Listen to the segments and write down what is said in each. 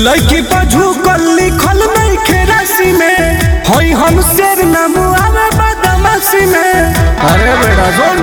लड़की पर झुकल लिखल नहीं खेरासी में हई हम शेर नाम आवे बदमाशी में अरे बेटा सुन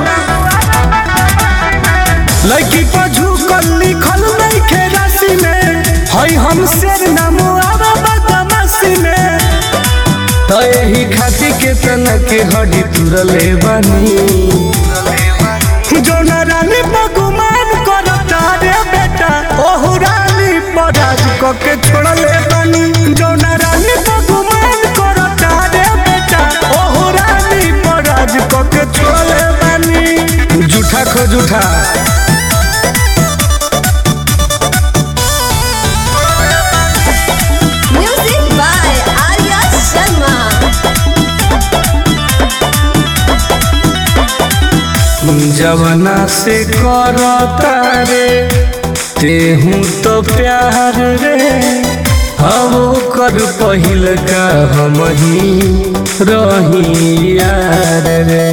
लड़की पर झुकल लिखल नहीं खेरासी में हई हम शेर नाम आवे बदमाशी में तो यही खातिर के तना के हड्डी तुरले बानी जोना रानी बगुमान करता रे बेटा ओहु रानी पराज क के छोड़ले बानी जोना रानी बगुमान करता रे बेटा ओहु रानी पराज क के छोड़ले बानी जूठा खो जूठा Music by Arya Sharma. जवना से करता रे तेहू तो प्यार रे हम कर पहिल का हम ही रही यार रे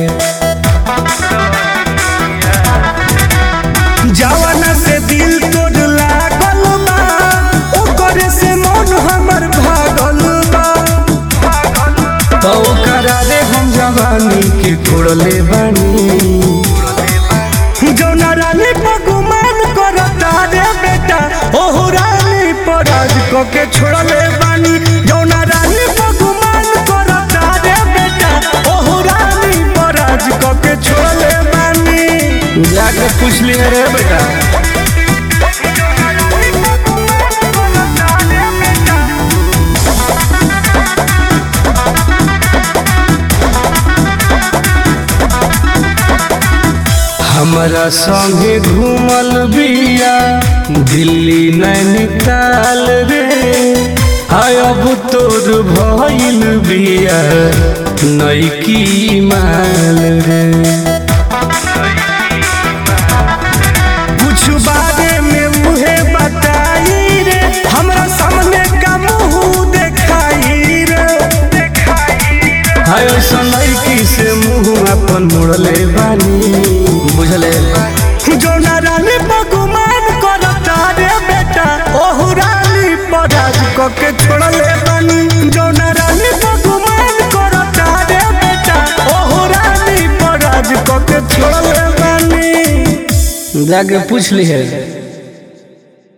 जवना से दिल तोड़ लागल बा ओकरे से मन हमर भागल बा तो करा रे हम जवानी के तोड़ले बानी जौना रानी पगुमान करता रे बेटा ओहु रानी पराज क के छोड़ले बानी जौना रानी पगुमान करता रे बेटा ओहु रानी पराज क के छोड़ले बानी जाके पूछ लिए रे बेटा हमरा संगे घूमल बिया दिल्ली नैनीताल रे हाय अब तोर भइल बिया नैकी माल रे कुछ बारे में मुहे बताई रे हमरा सामने का मुंह देखाई रे हाय ऐसा लड़की से मुंह अपन मुड़ले बानी बुझले जोना रानी बगुमान करता रे बेटा ओहु रानी पराज क के छोड़ले बानी जोना रानी बगुमान करता रे बेटा ओहु रानी पराज क के छोड़ले बानी जाके पूछ ली है